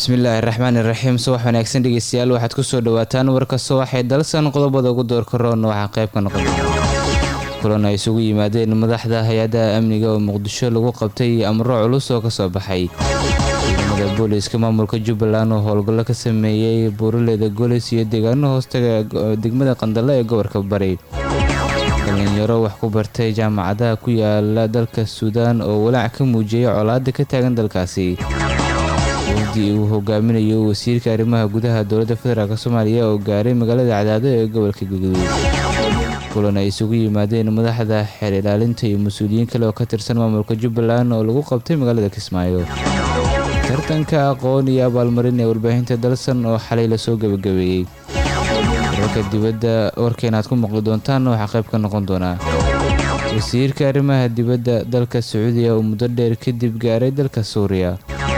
bismillaahi raxmaan iraxiim subax wanaagsan dhegeystayaal waxaad kusoo dhawaataan warka subaxee dalsan qodobada ugu doorka roonna waxaa qayb ka noqon kulan ay isugu yimaadeen madaxda hay-adaha amniga oo muqdisho lagu qabtay amro culus oo kasoo baxay ciidamada booliiska maamulka jubbaland oo howlgallo ka sameeyey buuraleyda golis iyo deegaano hoostaga degmada qandale ee gobolka bari dhalinyaro wax ku bartay jaamacadaha ku yaala dalka suudaan oo walaac ka muujiyay colaada ka taagan dalkaasi wafdi uu hogaaminayo wasiirka arrimaha gudaha dowladda federaalk soomaaliya oo gaaray magaalada cadaado ee gobolka galguduud kulan ay isugu yimaadeen madaxda xeer ilaalinta iyo mas-uuliyiin kale oo ka tirsan maamulka jubbaland oo lagu qabtay magaalada kismaayo tartanka aqoon iyo abaalmarin ee warbaahinta dalsan oo xalay lasoo gebagabeeyey wararka dibadda warkeenaad ku maqli doontaan waxaa qayb ka noqon doonaa wasiirka arrimaha dibadda dalka sacuudiya oo muddo dheer kadib gaaray dalka suuriya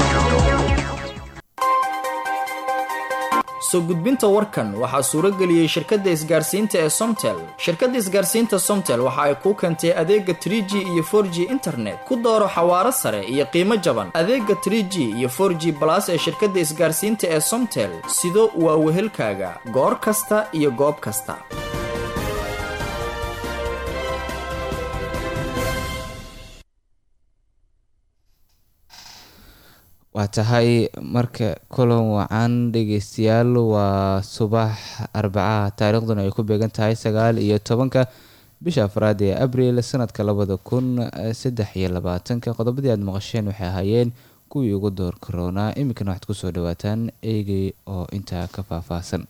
soo gudbinta warkan waxaa suuro geliyey shirkadda isgaarsiinta ee somtel shirkadda isgaarsiinta somtel waxa ay kuu keentay adeega tr g iyo for g internet ku dooro xawaaro sare iyo qiimo jaban adeega tr g iyo for g balas ee shirkadda isgaarsiinta ee somtel sido waa wehelkaaga goor kasta iyo goob kasta waa tahay marka kulan wacan dhegeystayaal waa subax arbacaha taariikhduna ay ku beegan tahay sagaal iyo tobanka bisha afraad ee abril sanadka labada kun saddex iyo labaatanka qodobadii aad maqasheen waxay ahaayeen kuwii ugu door karoonaa iminkana waxaad kusoo dhawaataan eegay oo intaa ka faahfaahsan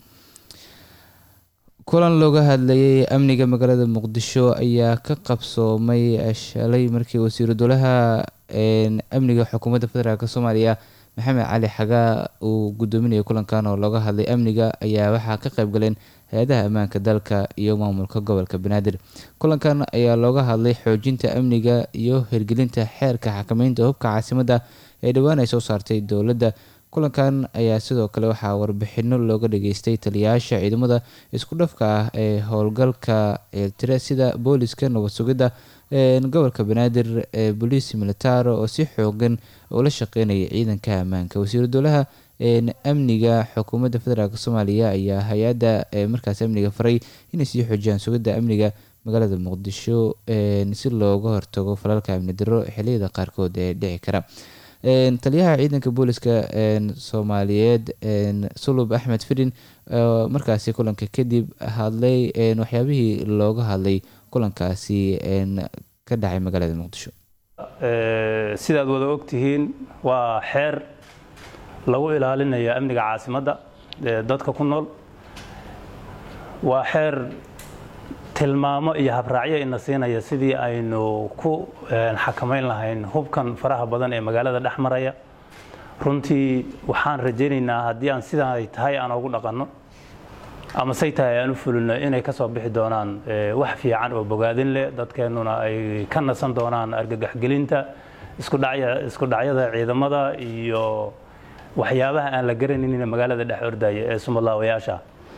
kulan looga hadlayay amniga magaalada muqdisho ayaa ka qabsoomay shalay markii wasiiru dowlaha amniga xukuumadda federaalk soomaaliya maxamed cali xagaa uu gudoominayay kulankan oo looga hadlay amniga ayaa waxaa ka qayb galeen hay-adaha ammaanka dalka iyo maamulka gobolka banaadir kulankan ayaa looga hadlay xoojinta amniga iyo hirgelinta xeerka xakameynta hubka caasimadda ee dhowaan ay soo saartay dowladda kulankan ayaa sidoo kale waxaa warbixino looga dhageystay taliyayaasha ciidamada isku dhafka ah ee howlgalka ceeltire sida booliska nabad sugidda gobolka banaadir ee boliis militaro oo si xoogan ula shaqeynaya ciidanka ammaanka wasiiru dowlaha amniga xukuumadda federaalk soomaaliya ayaa hay-adda markaas amniga faray inay sii xoojiyaan sugidda amniga magaalada muqdisho si looga hortago falalka amni daro xiliyada qaarkood ee dhici kara taliyaha ciidanka booliska soomaaliyeed sulub axmed fidin markaasi kulanka kadib hadlay waxyaabihii looga hadlay kulankaasi ka dhacay magaalada muqdisho sidaad wada ogtihiin waa xeer lagu ilaalinayo amniga caasimadda ee dadka ku nool waa xeer tilmaamo iyo habraacyo ina siinaya sidii aynu ku xakamayn lahayn hubkan faraha badan ee magaalada dhex maraya runtii waxaan rajaynaynaa haddii aan sidaa ay tahay aan ugu dhaqanno ama say tahay aan u fulino inay ka soo bixi doonaan wax fiican oo bogaadin leh dadkeennuna ay ka nasan doonaan argagaxgelinta isku dhacyada ciidamada iyo waxyaabaha aan la garanaynin magaalada dhex ordaya ee sumadlaawayaasha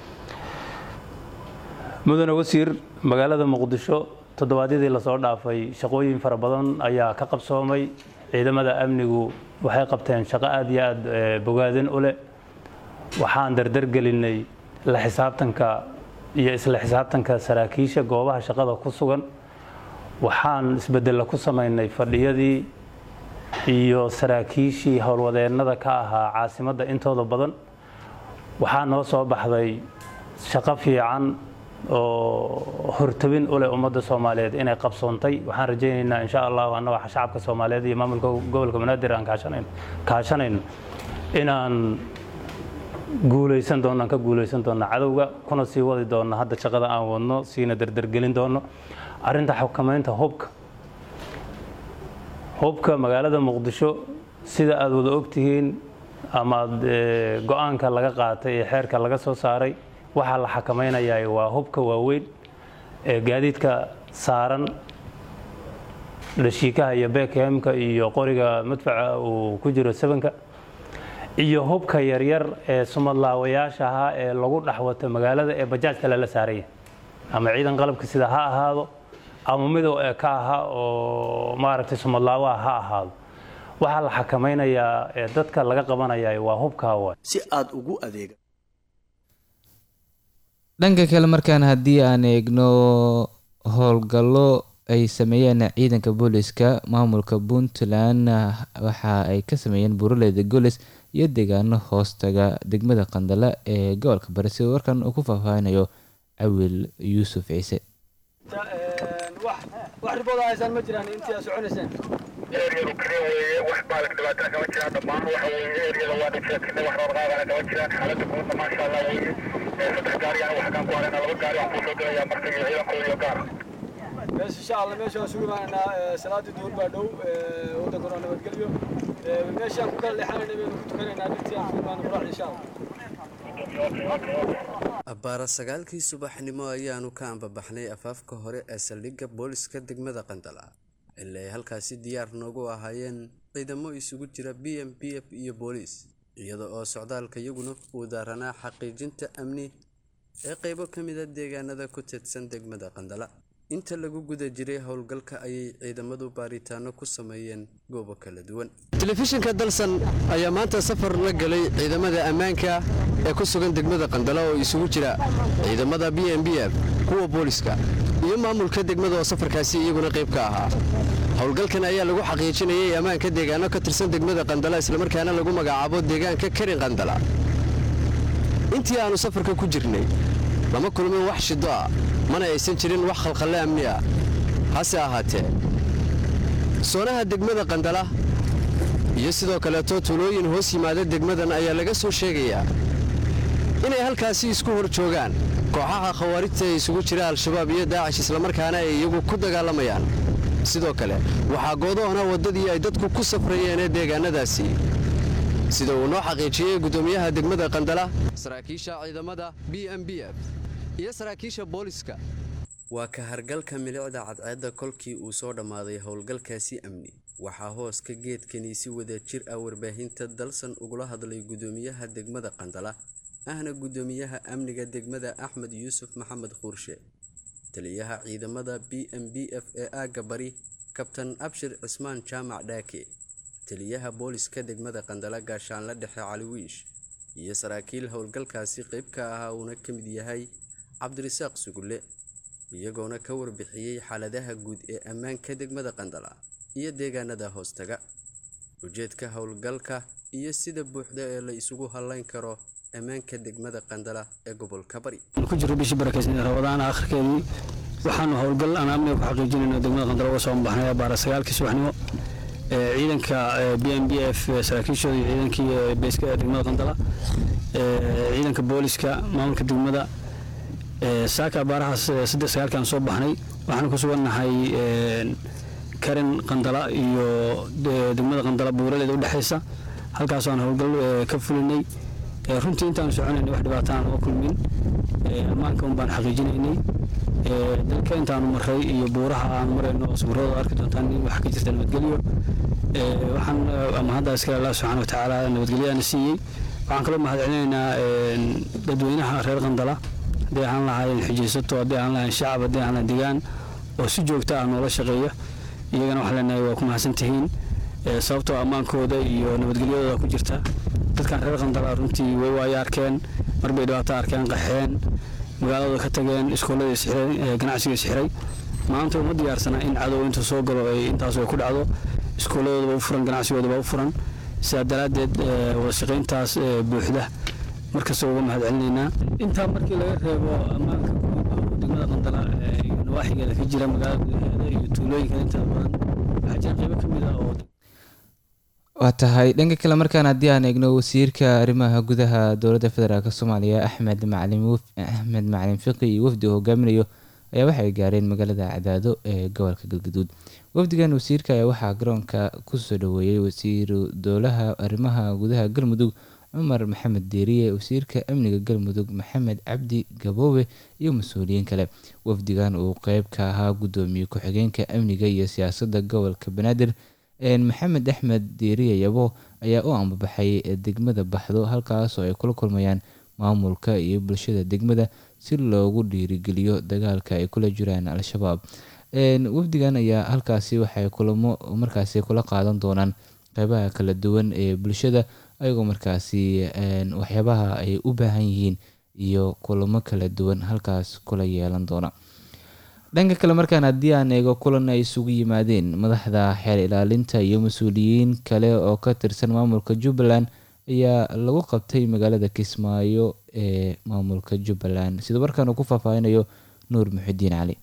mudane wasiir magaalada muqdisho toddobaadyadii lasoo dhaafay shaqooyin fara badan ayaa ka qabsoomay ciidamada amnigu waxay qabteen shaqo aad iyo aad bogaadin u leh waxaan dardargelinay la xisaabtanka iyo isla xisaabtanka saraakiisha goobaha shaqada ku sugan waxaan isbedella ku samaynay fadhiyadii iyo saraakiishii howlwadeennada ka ahaa caasimadda intooda badan waxaa noo soo baxday shaqo fiican oo hortabin u leh ummadda soomaaliyeed inay qabsoontay waxaan rajaynaynaa insha allahu annaga shacabka soomaaliyeed iyo maamulka gobolka banaadir aan kaashanayno inaan guulaysan doonno aan ka guulaysan doonno cadowga kuna sii wadi doonno hadda shaqada aan wadno siina dardargelin doonno arrinta xukamaynta hubka hubka magaalada muqdisho sida aad wada ogtihiin ama go-aanka laga qaatay ee xeerka laga soo saaray waxaa la xakamaynayaa waa hubka waaweyn ee gaadiidka saaran dhashiikaha iyo bekhemka iyo qoriga madfaca uu ku jiro sabanka iyo hubka yaryar ee sumadlaawayaasha ahaa ee lagu dhexwato magaalada ee bajaajka lala saaraya ama ciidan qalabka sida ha ahaado ama midow ee ka aha oo maaragtay sumadlaawaha ha ahaado waxaa la xakamaynayaa ee dadka laga qabanaya waa hubkaa waay si aad ugu adeega dhanka kale markaan haddii aan eegno howlgallo ay sameeyeen ciidanka booliska maamulka puntland waxa ay ka sameeyeen buuraleyda golis iyo deegaano hoostaga degmada qandala ee gobolka bari sida warkan uu ku faahfaahinayo cawil yuusuf ciise wax ribooda haysaan ma jiraan intii aad soconayseen eryadu kaliya weeye wax baalag dhibaatana kama jiraan dhammaan waxa weeye eryada waa dhigsatina wax roorqaadana kama jiraan xaaladda guudna maasha allah weeye saddex gaari ana waxkaan ku haynaa laba gaari aan kusoo gelayaa marka iyo ciidankooda iyo gaara meesha insha allah meesha waan sugi imaanaynaa salaadii duhur baa dhow waddankuna waa nabadgelyo meeshaan ku kala leexanayna baynu ku tukanaynaa dhintii aan ku imaano quraacda insha allah abbaara sagaalkii subaxnimo ayaanu ka ambabaxnay afaafka hore ee saldhigga booliska degmada qandala ilaa ay halkaasi diyaar noogu ahaayeen ciidamo isugu jira b m b f iyo booliis iyada oo socdaalka iyaguna uu daaranaa xaqiijinta amni ee qeybo ka mida deegaanada ku teedsan degmada qandala inta lagu guda jiray howlgalka ayay ciidamadu baaritaano ku sameeyeen goobo kala duwan telefishinka dalsan ayaa maanta safar la galay ciidamada ammaanka ee ku sugan degmada qandala oo isugu jira ciidamada b m b f kuwa booliska iyo maamulka degmada oo safarkaasi iyaguna qayb ka ahaa howlgalkan ayaa lagu xaqiijinayay ammaanka deegaano ka tirsan degmada qandala islamarkaana lagu magacaabo deegaanka karin qandala intii aanu safarka ku jirnay lama kulmin wax shido ah mana aysan jirin wax khalkhalle amni ah hase ahaatee soonaha degmada qandala iyo sidoo kaleeto tuulooyin hoos yimaada degmadan ayaa laga soo sheegayaa inay halkaasi isku hor joogaan kooxaha khawaarijta ee isugu jira al-shabaab iyo daacish islamarkaana ay iyagu ku dagaalamayaan sidoo kale waxaa goodoona waddadii ay dadku ku safrayeen ee deegaanadaasi sida uu noo xaqiijiyey guddoomiyaha degmada qandala saraakiisha ciidamada b m b f iyo saraakiisha booliska waa ka hargalka milicda cadceedda kolkii uu soo dhammaaday howlgalkaasi amni waxaa hooska geedkani si wada jir ah warbaahinta dalsan ugula hadlay guddoomiyaha degmada qandala ahna guddoomiyaha amniga degmada axmed yuusuf maxamed quurshe taliyaha ciidamada b m b f ee aagga bari kabtan abshir cismaan jaamac dhaake taliyaha booliska degmada qandala gaashaanla dhexe caliwiish iyo saraakiil howlgalkaasi qayb ka ahaa uuna ka mid yahay cabdirasaaq sugulle iyagoona ka warbixiyey xaaladaha guud ee ammaanka degmada qandala iyo deegaanada hoostaga ujeedka howlgalka iyo sida buuxda ee la isugu hallayn karo ammaanka degmada qandala ee gobolka bari ku jiro bishii barakeysan rabadaan akhirkeedii waxaanu howlgal aan amniga ku xaqiijinayno degmada qandala uga soo baxnay baara sagaalkii subaxnimo ciidanka b m b f saraakiishooda iyo ciidankii beeska ee degmada qandala ciidanka booliska maamulka degmada saaka abaarahaas saddex sagaalkaan soo baxnay waxaanu ku sugannahay karin qandala iyo degmada qandala buuraleeda udhexaysa halkaasoo aan howlgal ka fulinay runtii intaanu soconaynay wax dhibaato aan uga kulmin ammaanka un baan xaqiijinaynay dalka intaanu maray iyo buuraha aanu marayno sawirada arki doontaan in wax ka jirta nabadgelyo waxaan ama hadda iskale allah subxaana watacaala nabadgelyaana siiyey waxaan kaloo mahadcelinaynaa dadweynaha reer qandala haddii aan lahayn xijaysato haddii aan lahayn shacab haddii aan lahayn degaan oo si joogta ah noola shaqeeya iyagana waxaan leenahay waa ku mahadsan tihiin sababtoo ammaankooda iyo nabadgelyadooda ku jirta dadkan reer qandala runtii way waayo arkeen marbay dhibaato arkeen qaxeen magaaladooda ka tageen iskooladii isxiray ganacsigii isxiray maanta uma diyaarsana in cadow intuu soo galo ay intaas ay ku dhacdo iskooladoodaba u furan ganacsigoodaba u furan sidaa daraaddeed wada shaqayntaas buuxda markasta uga mahad celinaynaa intaa markii laga reebo ammaanka degmada qandala iyo nawaaxigeeda ka jira magaalada gudaheeda iyo tuulooyinka intada badan waxaa jira qaybo ka mid ah oo waa tahay dhanka kale markaan haddii aan eegno wasiirka arrimaha gudaha dowladda federaalk soomaaliya axmed macalin axmed macalin fiqi iyo wafdi uu hogaaminayo ayaa waxay gaareen magaalada cadaado ee gobolka galgaduud wafdigan wasiirka ayaa waxaa garoonka kusoo dhaweeyey wasiiru dowlaha arrimaha gudaha galmudug cumar maxamed deeriye wasiirka amniga galmudug maxamed cabdi gaboobe iyo mas-uuliyiin kale wafdigan uu qeyb ka ahaa gudoomiye ku-xigeenka amniga iyo siyaasadda gobolka banaadir maxamed axmed deeriye yabo ayaa u ambabaxay degmada baxdo halkaas oo ay kula kulmayaan maamulka iyo bulshada degmada si loogu dhiirigeliyo dagaalka ay kula jiraan al-shabaab wafdigan ayaa halkaasi waxay kulamo markaasi kula qaadan doonaan qeybaha kala duwan ee bulshada ayagoo markaasi waxyaabaha ay u baahan yihiin iyo kulamo kala duwan halkaas kula yeelan doona dhanka kale markaan haddii aan eego kulan ay isugu yimaadeen madaxda xeer ilaalinta iyo mas-uuliyiin kale oo ka tirsan maamulka jubbaland ayaa lagu qabtay magaalada kismaayo ee maamulka jubbaland sida markaan uu ku faahfaahinayo nuur muxidiin cali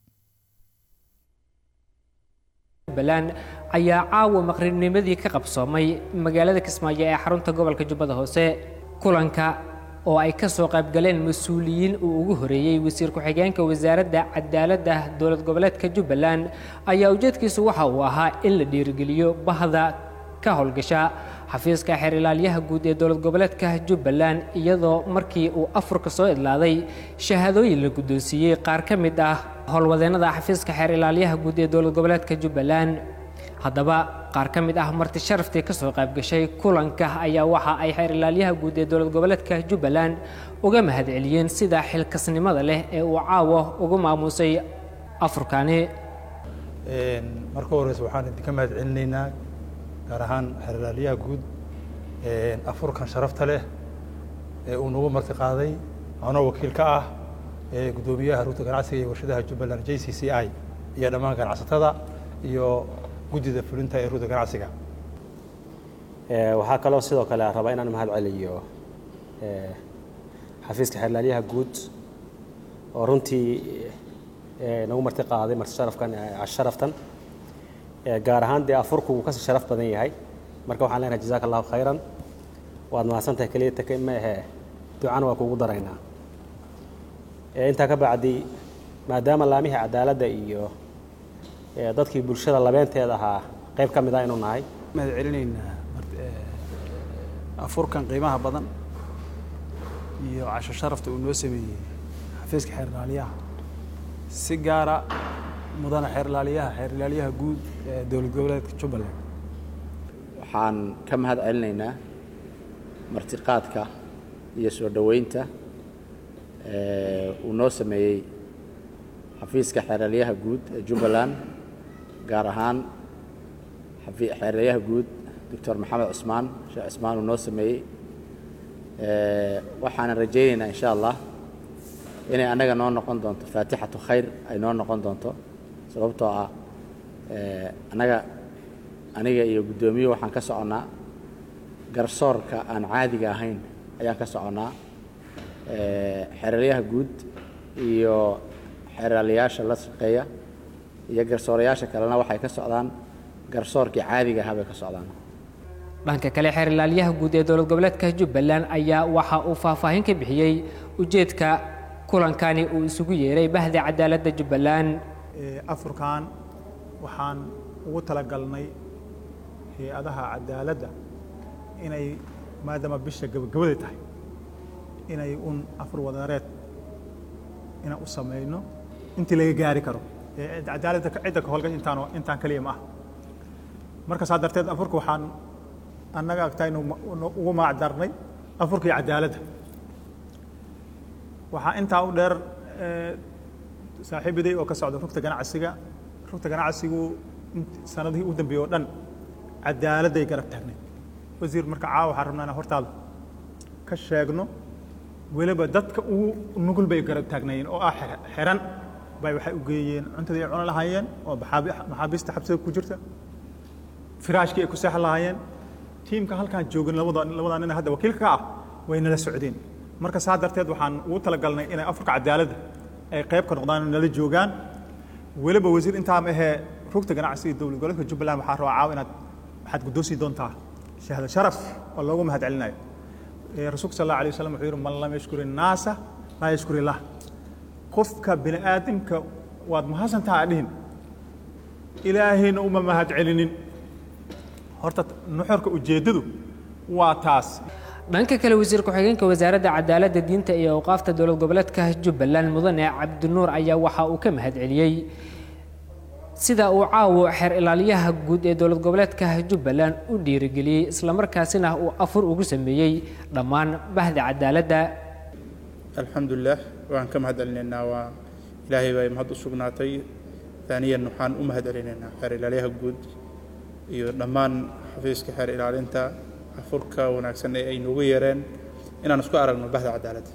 jubbaland ayaa caawa maqribnimadii ka qabsoomay magaalada kismaayo ee xarunta gobolka jubbada hoose kulanka oo ay ka soo qaybgaleen mas-uuliyiin uu ugu horeeyey wasiir ku-xigeenka wasaaradda cadaaladda dowlad goboleedka jubbaland ayaa ujeedkiisu waxa uu ahaa in la dhiirigeliyo bahda ka howlgasha xafiiska xeer ilaalyaha guud ee dowlad goboleedka jubbaland iyadoo markii uu afurka soo idlaaday shahaadooyin la guddoonsiiyey qaar ka mid ah howlwadeennada xafiiska xeer ilaalyaha guud ee dowlad goboleedka jubbaland haddaba qaar ka mid ah marti sharaftii ka soo qayb gashay kulanka ayaa waxa ay xeer ilaalyaha guud ee dowlad goboleedka jubbaland uga mahadceliyeen sida xilkasnimada leh ee uu caawo ugu maamuusay afurkani marka horeyse waxaan idinka mahad celinaynaa gaar ahaan xeer ilaalyaha guud afurkan sharafta leh ee uu nagu marti qaaday anoo wakiil ka ah guddoomiyaha rugta ganacsiga iyo warshadaha jubbaland j c c i iyo dhammaan ganacsatada iyo guddida fulinta ee rugta ganacsiga waxaa kaloo sidoo kale rabaa inaan mahad celiyo xafiiska xeerlaalyaha guud oo runtii nagu marti qaaday marti sharafkan sharaftan gaar ahaan dee afurku wuu kasii sharaf badan yahay marka waxaan leenahay jazaaka allahu khayran waad mahadsan tahay keliya taka ma ahe ducana waa kuugu daraynaa intaa ka bacdi maadaama laamihii cadaaladda iyo dadkii bulshada labeenteeda ahaa qayb ka mid ah inuu nahay mahad celinaynaa afurkan qiimaha badan iyo casho sharafta uu noo sameeyey xafiiska xeer ilaaliyaha si gaara mudana xeer ilaaliyaha xeer ilaaliyaha guud ee dowlad goboleedka jubbaland waxaan ka mahad celinaynaa martiqaadka iyo soo dhoweynta uu noo sameeyey xafiiska xeeralyaha guud ee jubbaland gaar ahaan xeeralyaha guud doctor maxamed cusmaan sheekh cusmaan uu noo sameeyey waxaanan rajaynaynaa insha allah inay annaga noo noqon doonto faatixatu khayr ay noo noqon doonto sababtoo ah annaga aniga iyo guddoomiyuhu waxaan ka soconnaa garsoorka aan caadiga ahayn ayaan ka soconnaa xeeralyaha guud iyo xeeraalyaasha la shaqeeya iyo garsoorayaasha kalena waxay ka socdaan garsoorkii caadiga ahaa bay ka socdaan dhanka kale xeer ilaalyaha guud ee dowlad goboleedka jubbaland ayaa waxa uu faahfaahin ka bixiyey ujeedka kulankani uu isugu yeeray bahda cadaaladda jubbaland afurkan waxaan ugu talagalnay hay-adaha cadaaladda inay maadaama bisha gabagabada tahay inay un afur wadareed inaan u samayno intii laga gaari karo cadaaladda cidda ka howlgasha intaan intaan kaliya ma ah marka saa darteed afurka waxaan annaga agtaynu ugu maacdarnay afurkii cadaaladda waxaa intaa u dheer saaxiibaday oo ka socda rugta ganacsiga rugta ganacsigu sanadihii u dambeeyey oo dhan cadaaladday garab taagnayd wasiir marka caawa waxaan rabnaa inaan hortaada ka sheegno weliba dadka ugu nugul bay garab taagnaayeen oo ah xiran bay waxay u geeyeen cuntadii ay cuni lahaayeen oo maxaabiista xabsida ku jirta firaashkii ay ku seexan lahaayeen tiimka halkaan joogin labada labadaa nin hadda wakiilka ka ah way nala socdeen marka saa darteed waxaan ugu talagalnay inay afurka cadaaladda ay qayb ka noqdaan nala joogaan weliba wasiir intaa ma ahee rugta ganacsiga dowlad goboleedka jubbaland waxaa rabaa caawa inaad waxaad guddoonsii doontaa shahada sharaf oo loogu mahad celinayo rasuulka sal allahu alay wasalam wuxuu yidhi man lam yashkuri naasa laa yashkuri illah qofka bini aadamka waad mahadsantaha dhihin ilaahayna uma mahad celinin horta nuxurka ujeeddadu waa taas dhanka kale wasiir ku-xigeenka wasaaradda cadaaladda diinta iyo awqaafta dowlad goboleedka jubbaland mudane cabdinuur ayaa waxa uu ka mahad celiyey sida uu caawo xeer ilaalyaha guud ee dowlad goboleedka jubbaland u dhiirigeliyey islamarkaasina uu afur ugu sameeyey dhammaan bahda cadaaladda alxamdulilah waan ka mahad celinaynaa waa ilaahay bay mahad u sugnaatay taaniyan waxaan u mahad celinaynaa xeer ilaalyaha guud iyo dhammaan xafiiska xeer ilaalinta afurka wanaagsan ee ay noogu yeereen inaan isku aragno bahda cadaaladda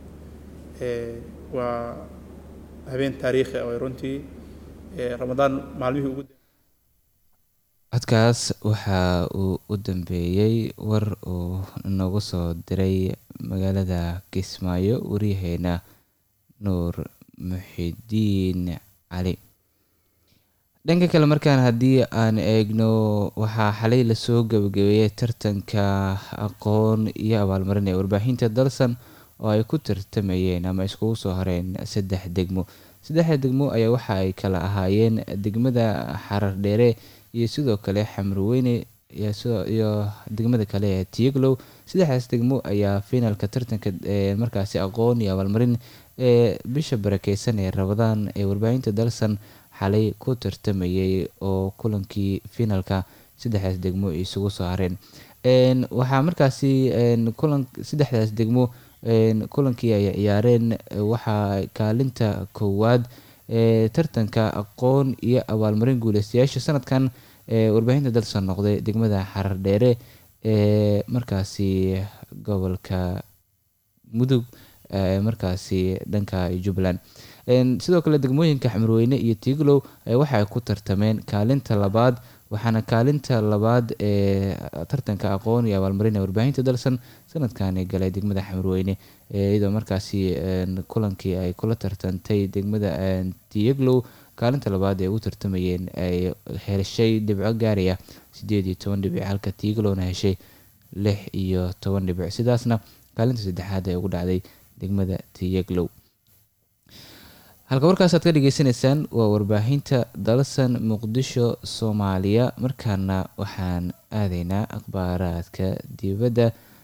waa habeen taariikhi ah oo runtii ramadaan maalmihii ugu codkaas waxa uu u dambeeyey war uu noogu soo diray magaalada kismaayo waryaheena nuur muxidiin cali dhanka kale markaan haddii aan eegno waxaa xalay lasoo gabagabeeyey tartanka aqoon iyo abaalmarin ee warbaahinta dalsan oo ay ku tartamayeen ama iskugu soo horeen saddex degmo saddexda degmo ayaa waxa ay kala ahaayeen degmada xarar dheere iyo sidoo kale xamrweyne iyo degmada kale ee tieglow saddexdaas degmo ayaa finalka tartanka markaasi aqoon iyo abaalmarin ee bisha barakeysan ee rabadaan ee warbaahinta dalsan xalay ku tartamayay oo kulankii finalka saddexdaas degmo isugu soo hareen waxaa markaasi kulan saddexdaas degmo kulankii ay ciyaareen waxaa kaalinta koowaad ee tartanka aqoon iyo abaalmarin guuleystayaasha sanadkan ee warbaahinta dalsan noqday degmada xarar dheere ee markaasi gobolka mudug markaasi dhanka jubbaland sidoo kale degmooyinka xamarweyne iyo tiiglow waxa ay ku tartameen kaalinta labaad waxaana kaalinta labaad ee tartanka aqoon iyo abaalmarin ee warbaahinta dalsan sanadkani galay degmada xamarweyne iyadoo markaasi kulankii ay kula tartantay degmada tieglow kaalinta labaad ee ugu tartamayeen ay heshay dhibco gaaraya sideed iyo toban dhibic halka tiiglowna heshay lix iyo toban dhibic sidaasna kaalinta saddexaad ee ugu dhacday degmada tiyeglow halka warkaasaad ka dhageysanaysaan waa warbaahinta dalsan muqdisho soomaaliya markaana waxaan aadaynaa akhbaaraadka dibadda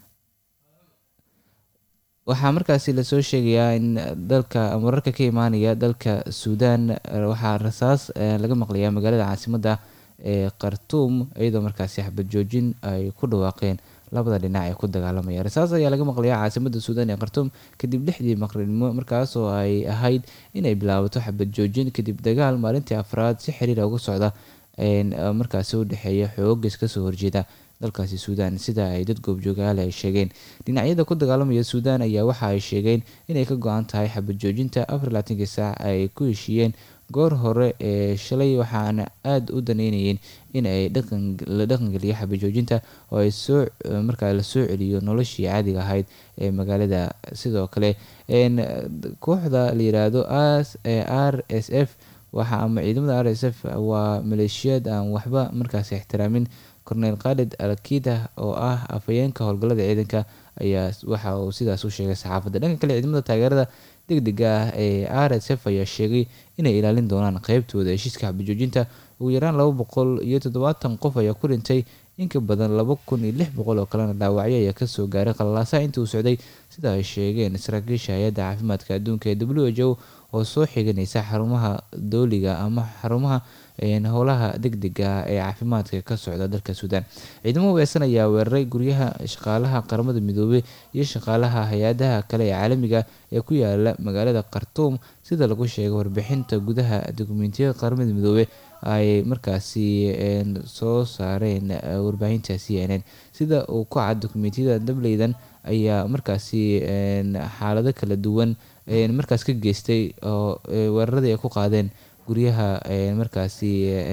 waxaa markaasi lasoo sheegayaa in dalka wararka ka imaanaya dalka suudaan waxaa rasaas laga maqlayaa magaalada caasimadda ee khartuum iyadoo markaasi xabad joojin ay ku dhawaaqeen labada dhinac ee ku dagaalamaya rasaas ayaa laga maqlayaa caasimada suudaan ee khartuum kadib lixdii maqribnimo markaas oo ay ahayd inay bilaabato xabad joojin kadib dagaal maalintii afraad si xiriira uga socda markaasi u dhexeeya xoogas kasoo horjeeda dalkaasi suudaan sida ay dad goobjoogaale ay sheegeen dhinacyada ku dagaalamaya suudaan ayaa waxa ay sheegeen inay ka go-an tahay xabad joojinta afar labaatankii saac ay ku heshiiyeen goor hore ee shalay waxaana aada u daneynayeen in ay la dhaqangeliyo xabad joojinta oo ay soo markaa la soo celiyo noloshii caadiga ahayd ee magaalada sidoo kale kooxda la yiraahdo r s f waxa ama ciidamada r s f waa maleeshiyad aan waxba markaasi ixtiraamin cornel khalid alkida oo ah afhayeenka howlgallada ciidanka ayaa waxa uu sidaas u sheegay saxaafadda dhanka kale ciidamada taageerada degdega ah ee r s f ayaa sheegay inay ilaalin doonaan qeybtooda heshiiska xabajoojinta ugu yaraan laba boqol iyo toddobaatan qof ayaa ku dhintay inka badan laba kun iyo lix boqol oo kalena dhaawacyo ayaa kasoo gaaray qalalaasaha intii uu socday sida ay sheegeen saraakiisha hay-adda caafimaadka adduunka ee w h o oo soo xiganaysa xarumaha dooliga ama xarumaha howlaha degdega ee caafimaadka ka socda dalka suudaan ciidamo hubaysan ayaa weeraray guryaha shaqaalaha qaramada midoobey iyo shaqaalaha hay-adaha kale ee caalamiga ee ku yaala magaalada khartuum sida lagu sheegay warbixinta gudaha dukumentiyada qaramada midoobey ay markaasi soo saareen warbaahinta c n n sida uu ku cad dukumentiyada dableydan ayaa markaasi xaalado kala duwan markaas ka geystay oo weeraradii ay ku qaadeen guryaha markaasi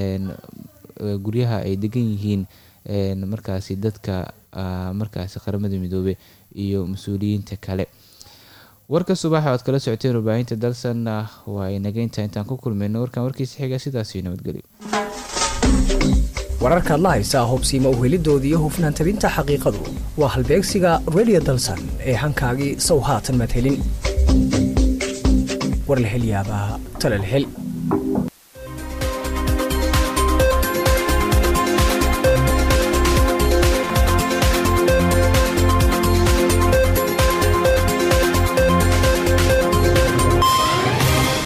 guryaha ay degan yihiin markaasi dadka markaasi qaramada midoobe iyo mas-uuliyiinta kale warka subaxa oad kala socoteen warbaahinta dalsan waa inaga intaa intaan ku kulmayno warkan warkiisa xiga sidaasio nabadgelyo wararkaad la haysaa hubsiima uhelidooda iyo hufnaan tabinta xaqiiqadu waa halbeegsiga radio dalsan ee hankaagii sow haatan madhelin war la hel yaabaa tala la hel